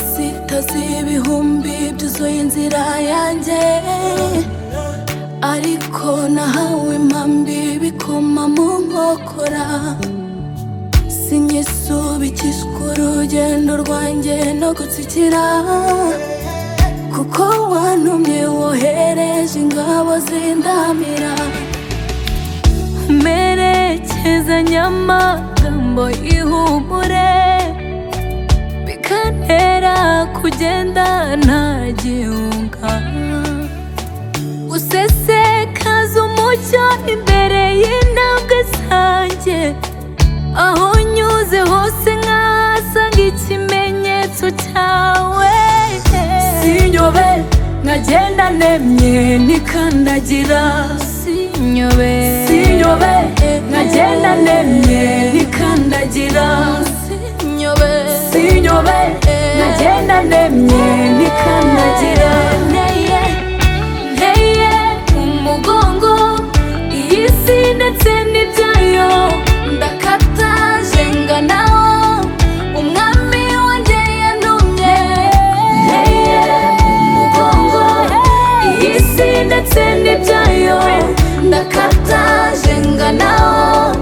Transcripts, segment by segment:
imisozi y'ibihumbi byuzuye inzira yanjye ariko nahawe impambi bikoma mu nkokora sinyisubikishwa urugendo rwanjye no gutsikira kuko wantumye wohereje ingabo zindamira merekezanya amagambo y'ihumure bikantera kugenda ntagihunga usesekaza umucyo imbere y'intambwe zanjye aho nyuze hose nkahasanga ikimenyetso cyawe sinyobe nkagenda nemye nikandagira sinyobe sinyobe nkagenda nemye nikandagira sinyobe sinyobe nkagenda nemye nikandagira nteye nteye umugongo iyi si ndetse n'ibyayo ndakata jenganaho umwami wanjye yantumye nteye umugongo iyi si ndetse n'ibyayo ndakata jenganaho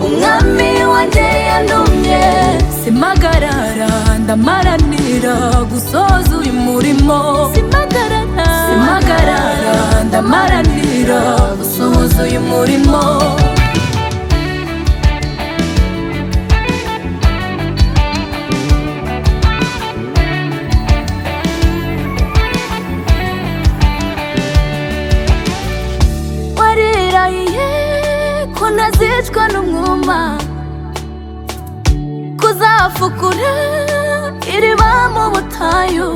umwami wanjye yantumye simagarara ndamaranira gusoza uyu murimo simagarara simagarara ndamaranira gusoza uyu murimo warirahiye ko ntazicwa n'umwuma kuzafukura iriba mu butayu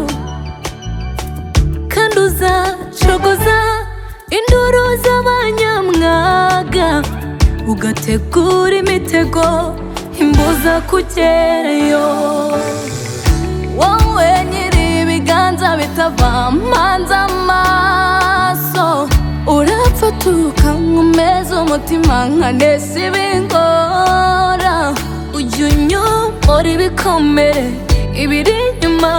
kandi uzacogoza induru z'abanyamwaga ugategura imitego imbuza kugerayo wowe nyiri ibiganza bitava mpanze amaso urapfatuka nkomeza umutima nkanesa ibingora ujya unyobora ibikomere ibiri inyuma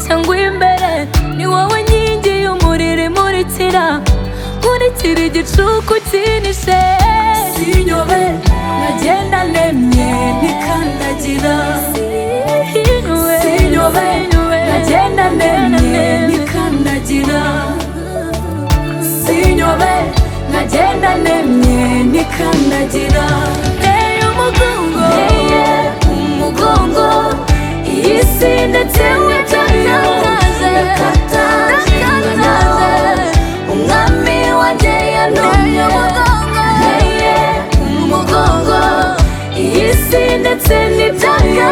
cyangwa imbere ni wowe nkingi y'umuriro imurikira nkurikira igicuku kinishe sinyobe nkagenda nemye nikandagira sinyobe nkagenda nemye nikandagira sinyobe nkagenda nemye nikandagira nteye umugongo nteye umugongo iyi si ndetse witayo ndakataje umwami wanjye yantumye nteye umugongo iyi si ndetse n'ibyayo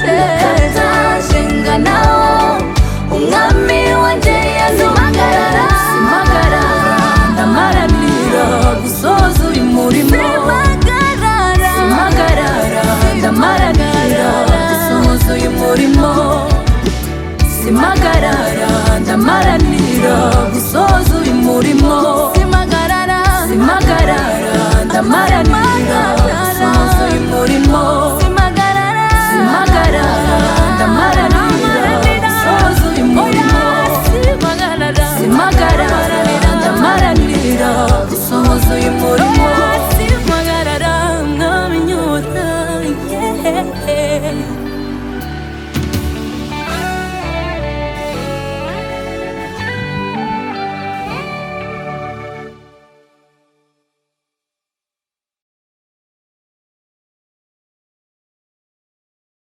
ndakataje nganaho umwami wanjye yantumye simagarara ndamaranira gusoza uyu murimo simagarara simagarara ndamaranira gusoza uyu murimo simagarara ndamaranira gusoza uyu murimo simagarara simagarara ndamaranira gusoza uyu murimo